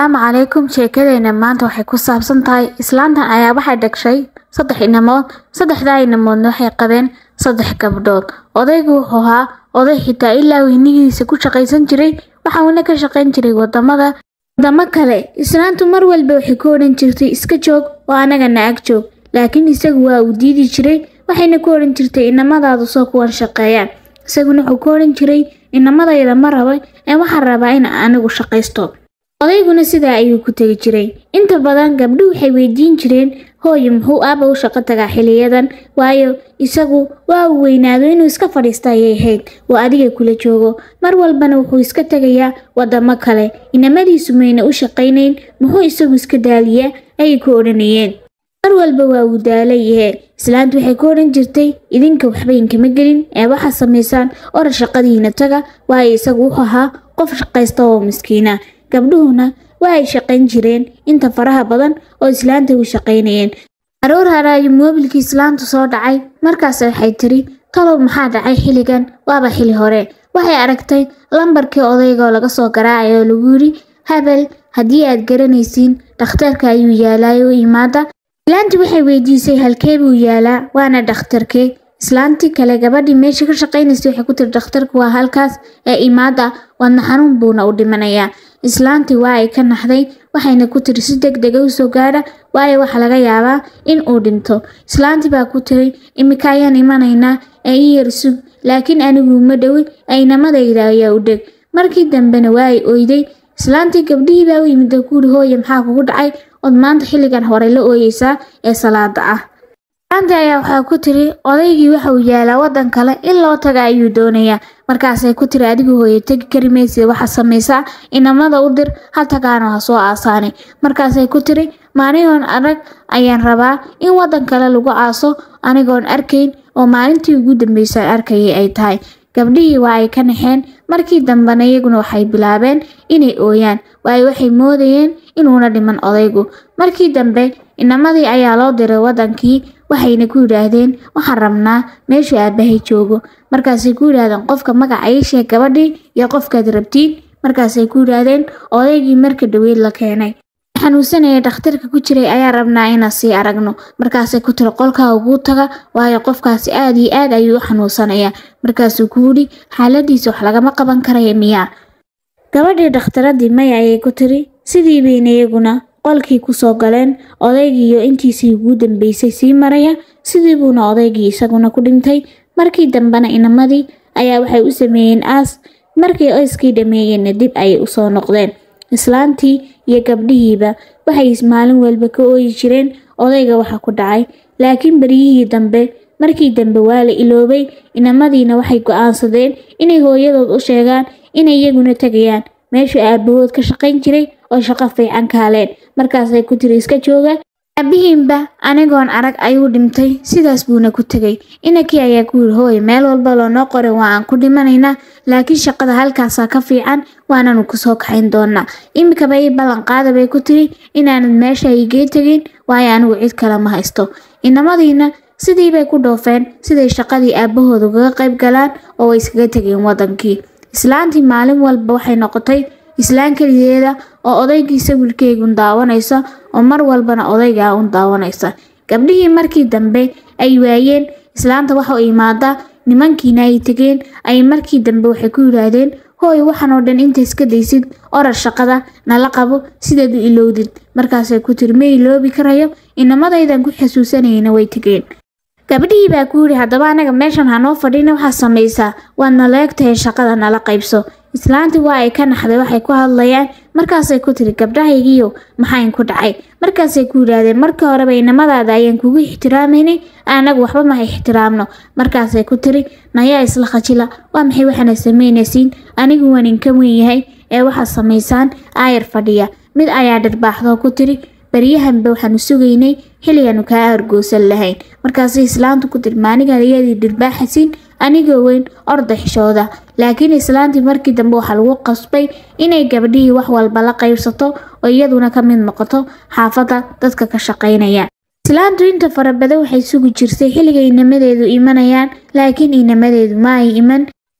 Asalaamu calaykum sheekadeena maanta waxay ku saabsan tahay islaantan ayaa waxay dhagshay saddex inamood saddexdaa inamoodna waxay qabeen saddex gabdhood odaygu wuxuu ahaa oday xitaa ilaa weynigiisa ku shaqaysan jiray waxa uuna ka shaqayn jiray wadamada wadamo kale islaantu mar walba waxay ku odhan jirtay iska joog oo anagana ag joog laakiin isagu waa uu diidi jiray waxayna ku odhan jirtay inamadaadu soo kuwan shaqeeyaan isaguna wuxuu ku odhan jiray inamadayda ma raba ee waxaan rabaa in anigu shaqaysto odayguna sidaa ayuu ku tegi jiray inta badan gabdhu waxay weydiin jireen hooyo muxuu aaba u shaqo tagaa xiliyadan waayo isagu waa uu weynaado inuu iska fadhiista ayay ahayd oo adiga kula joogo mar walbana wuxuu iska tegayaa wadamo kale inamadiisu mayna u shaqaynayn muxuu isagu iska daaliyaa ayay ku odhanayeen mar walba waa uu daalayahe islaantu waxay ku odhan jirtay idinka waxba inkama gelin ee waxaa samaysaan oran shaqadiina taga waayo isagu wuxuu ahaa qof shaqaysta oo miskiina gabdhuhuna waa ay shaqayn jireen inta faraha badan oo islaanta u shaqaynayeen aroor hare ayuu moobilkii islaantu soo dhacay markaas waxay tiri talow maxaa dhacay xilligan waaba xili hore waxay aragtay lambarkii odayga oo laga soo garaacay oo lagu yidhi habel haddii aad garanaysiin dhakhtarka ayuu yaalaayo u imaada islaantii waxay weydiisay halkee buu yaalaa waana dhakhtarkee islaantii kale gabadhii meesha ka shaqaynaysay waxay ku tiri dhakhtarku waa halkaas ee imaada wadna xanuun buuna u dhimanayaa islaantii waa ay ka naxday waxayna ku tiri si deg dega u soo gaadha waayo waxaa laga yaabaa in uu dhinto islaantii baa ku tiri imika ayaan imanaynaa ee i yar sug laakiin anigu ma dhowi aynamadayda ayaa u dheg markii dambena waa ay oyday islaantii gabdhihii baa u yimid oo kuuri hooye maxaa kugu dhacay ood maanta xilligan hore la ooyeysaa ee salaada ah islaantii ayaa waxaa ku tiri odaygii waxa uu yaalaa waddan kale in loo taga ayuu doonayaa markaasay ku tiri adigu hooye tegi kari maysid waxaa samaysaa inamada u dir ha tagaano ha soo aasaane markaasay ku tiri maanigoon arag ayaan rabaa in waddan kale lagu aaso anigoon arkayn oo maalintii ugu dambeysay arkayay ay tahay gabdhihii waa ay ka naxeen markii dambena iyaguna waxay bilaabeen inay ooyaan waayo waxay moodayeen inuuna dhiman odaygu markii dambe inamadii ayaa loo diray waddankii waxayna ku yidhaahdeen waxaan rabnaa meeshuu aabbahay joogo markaasay ku yidhaahdeen qofka magaca ii sheeg gabadhii iyo qofkaad rabtiin markaasay ku yidhaahdeen odaygii marka dhaweyd la keenay xanuunsanaya dhakhtarka ku jiray ayaa rabnaa inaan sii aragno markaasay ku tiri qolkaa uguu taga waayo qofkaasi aad iyo aad ayuu u xanuunsanayaa markaasuu ku yidhi xaaladiisa wax lagama qaban karaya miyaa gabadhii dhakhtaradii maya ayay ku tiri sidii bayna iyaguna qolkii kusoo galeen odaygii iyo intiisii ugu dambeysay sii maraya sidii buuna odaygii isaguna ku dhintay markii dambena inamadii ayaa waxay u sameeyeen aas markii oyskii dhammeeyeenna dib ayay usoo noqdeen islaantii iyo gabdhihiiba waxay maalin walba ka ooyi jireen odayga waxa ku dhacay laakiin beryihii dambe markii dambe waa la iloobay inamadiina waxay go-aansadeen inay hooyadood u sheegaan inay iyaguna tegayaan meeshuu aabbahood ka shaqayn jiray oo shaqo fiican kaaleen markaasay ku tiri iska jooga aabihiinba anigoon arag ayuu dhintay sidaas buuna ku tegay inankii ayaa ku yiri hooye meel walba loonoo qoray waa aan ku dhimanaynaa laakiin shaqada halkaasaa ka fiican waananu kusoo kaxayn doonaa imikaba ii ballan qaada bay ku tiri inaanad meesha igee tegin waayo anigu cid kale ma haysto inamadiina sidii bay ku dhoofeen siday shaqadii aabbahooda ugaga qayb galaan oo way iskaga tegeen waddankii islaantii maalin walba waxay noqotay islaan keligeeda oo odaygii sawirkeegun daawanaysa oo mar walbana odaygaa un daawanaysa gabdhihii markii dambe ay waayeen islaanta waxa u imaadaa nimankiina ay tegeen ay markii dambe waxay ku yidhaahdeen hooy waxaan oo dhan inta iska daysid orar shaqada nala qabo sidaad u ilowdid markaasay ku tiri ma iloobi karayo inamadaydan ku xasuusanayna way tegeen gabdhihii baa ku yidhi haddaba anaga meeshan hanoo fadhina waxaa samaysaa waadna leegtahay shaqada nala qaybso islaantii waa ay ka naxday waxay ku hadlayaan markaasay ku tiri gabdhahaygiiyo maxayn ku dhacay markaasay ku yidhaahdeen markii horeba inamadaada ayaan kugu ixtiraamaynay anagu waxba ma ixtiraamno markaasay ku tiri nayaa isla khajila waa maxay waxaana samaynaysiin anigu waan inka weyn yahay ee waxaad samaysaan aayar fadhiya mid ayaa dhirbaaxdoo ku tiri baryahanba waxaanu sugaynay xilligaanu kaa argoosan lahayn markaasay islaantu ku tiri maanigan iyadii dhirbaaxasiin anigoo weyn orda xishooda laakiin islaantii markii dambe waxaa lagu qasbay inay gabdhihii wax walba la qaybsato oo iyaduna ka mid noqoto xaafadda dadka ka shaqaynaya islaantu inta fara badan waxay sugi jirtay xilliga inamadeedu imanayaan laakiin inamadeedu ma ay iman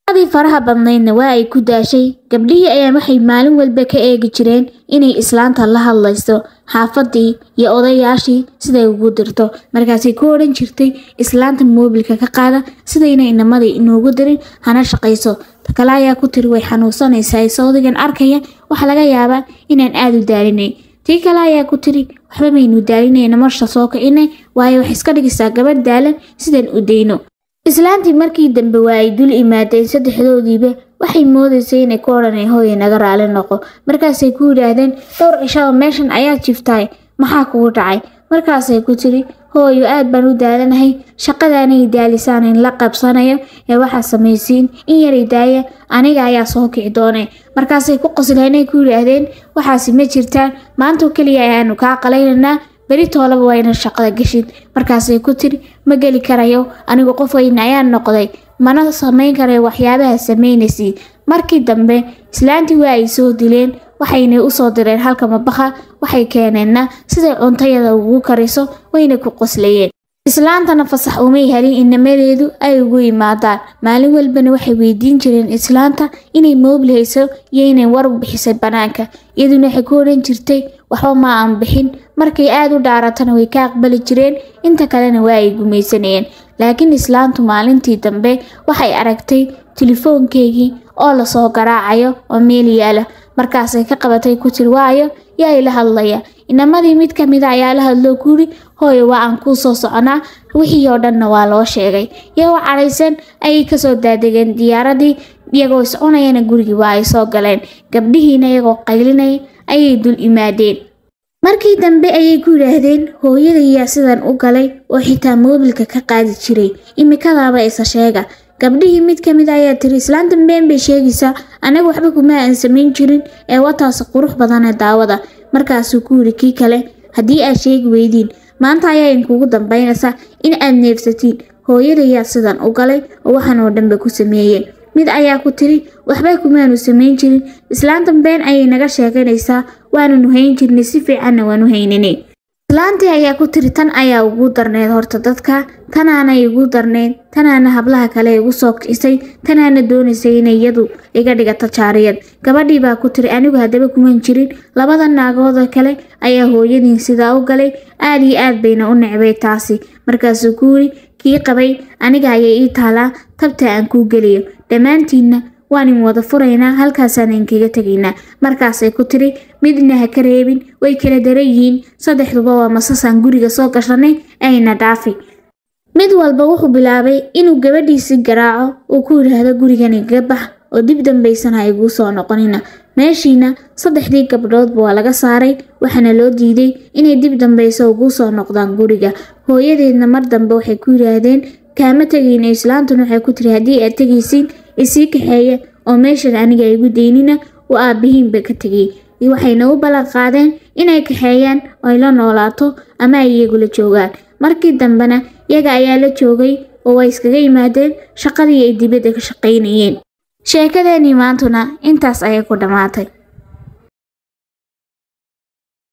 adii faraha badnaydna waa ay ku daashay gabdhihii ayaa waxay maalin walba ka eegi jireen inay islaanta la hadlayso xaafadii iyo odayaashii siday ugu dirto markaasay ku odhan jirtay islaanta moobilka ka qaada sidayna inamadii inuugu dirin hana shaqayso kale ayaa ku tiri way xanuunsanaysaa sawdigan arkaya waxa laga yaabaa inaan aada u daalinay tii kale ayaa ku tiri waxba maynu daalinayna marsha soo kicinay waayo wax iska dhigaysaa gabadh daalan sidaan u dayno islaantii markii dambe waa ay dul imaadeen saddexdoodiiba waxay moodaysay inay ku odhanay hooye naga raali noqo markaasay ku yidhaahdeen dhowr cishaba meeshan ayaa jiftaay maxaa kugu dhacay markaasay ku tiri hooyo aad baan u daalanahay shaqadaanay daalisaan in la qabsanayo ee waxaa samaysiin in yaray daaya aniga ayaa soo kici doonay markaasay ku qosleenay ku yidhaahdeen waxaasi ma jirtaan maantoo keliya ayaanu kaa qalaynaynaa beri toolaba waa ina shaqada geshid markaasay ku tiri ma geli karayo anigu qof weyne ayaan noqday mana samayn karayo waxyaabaha samaynaysid markii dambe islaantii waa ay soo dileen waxayna usoo direen halka mabaqa waxay keeneenna siday cuntayada ugu kariso wayna ku qoslayeen islaantana fasax umay helin inamadeedu ay ugu yimaadaan maalin walbana waxay weydiin jireen islaanta inay moobil hayso iyo inay war bixisay bannaanka iyaduna waxay ku odhan jirtay waxba ma aan bixin markay aada u dhaaratana way ka aqbali jireen inta kalena waa ay gumaysanayeen laakiin islaantu maalintii dambe waxay aragtay telefoonkeygii oo lasoo garaacayo oo meel yaala markaasay ka qabatay ku tiri waayo yaa ila hadlaya inamadii mid ka mida ayaa la hadloo kuuri hooyo waa aan kuu soo soconaa wixii oo dhanna waa loo sheegay iyagoo cadhaysan ayay kasoo daadegeen diyaaradii iyagoo iscunayana gurigii waa ay soo galeen gabdhihiina iyagoo qaylinaya ayay dul imaadeen markii dambe ayay ku yidhaahdeen hooyadayaa sidan u galay oo xitaa moobilka ka qaadi jiray imikadaaba isa sheega gabdhihii mid ka mid ayaa tiri islaantan been bay sheegaysaa anaga waxba kuma aan samayn jirin ee wataasi qurux badane daawada markaasuu ku yidhi kii kale haddii aad sheegi weydiin maanta ayaa inkugu dambaynaysa in aad neefsatiin hooyadayaa sidan u galay oo waxan oo dhanba ku sameeyey mid ayaa ku tiri waxba kumaanu samayn jirin islaantan been ayay naga sheeganaysaa waananu hayn jirnay si fiicanna waanu hayninay islaantii ayaa ku tiri tan ayaa ugu darneyd horta dadka tanaana igu darneyd tanaana hablaha kale igu soo kicisay tanaana doonaysay inay iyadu iga dhigato jaariyad gabadhii baa ku tiri anigu haddaba kuman jirin labada naagooda kale ayaa hooyadiin sidaa u galay aad iyo aad bayna u necbay taasi markaasuu ku yiri kii qabay aniga ayay ii taalaa tabta aan kuu geliyo dhammaantiinna waan in wada furaynaa halkaasaan inkaga tegaynaa markaasay ku tiri midna ha ka reebin way kala daran yihiin saddexduba waa masasaan guriga soo gashanay ayna dhaafi mid walba wuxuu bilaabay inuu gabadhiisi garaaco uu ku yidhaahdo gurigan igaga bax oo dib dambaysan ha iguu soo noqonina meeshiina saddexdii gabdhoodba waa laga saaray waxaana loo diiday inay dib dambayso uguu soo noqdaan guriga hooyadeedna mar dambe waxay ku yidhaahdeen kaama tegayna islaantuna waxay ku tiri haddii aad tegaysiin isii kaxeeya oo meeshan aniga igu daynina uu aabbihiinba ka tegay waxayna u ballan qaadeen inay kaxeeyaan oy la noolaato ama ay iyagula joogaan markii dambena iyaga ayaa la joogay oo way iskaga yimaadeen shaqadii ay dibadda ka shaqaynayeen sheekadeenii maantuna intaas ayay ku dhammaatay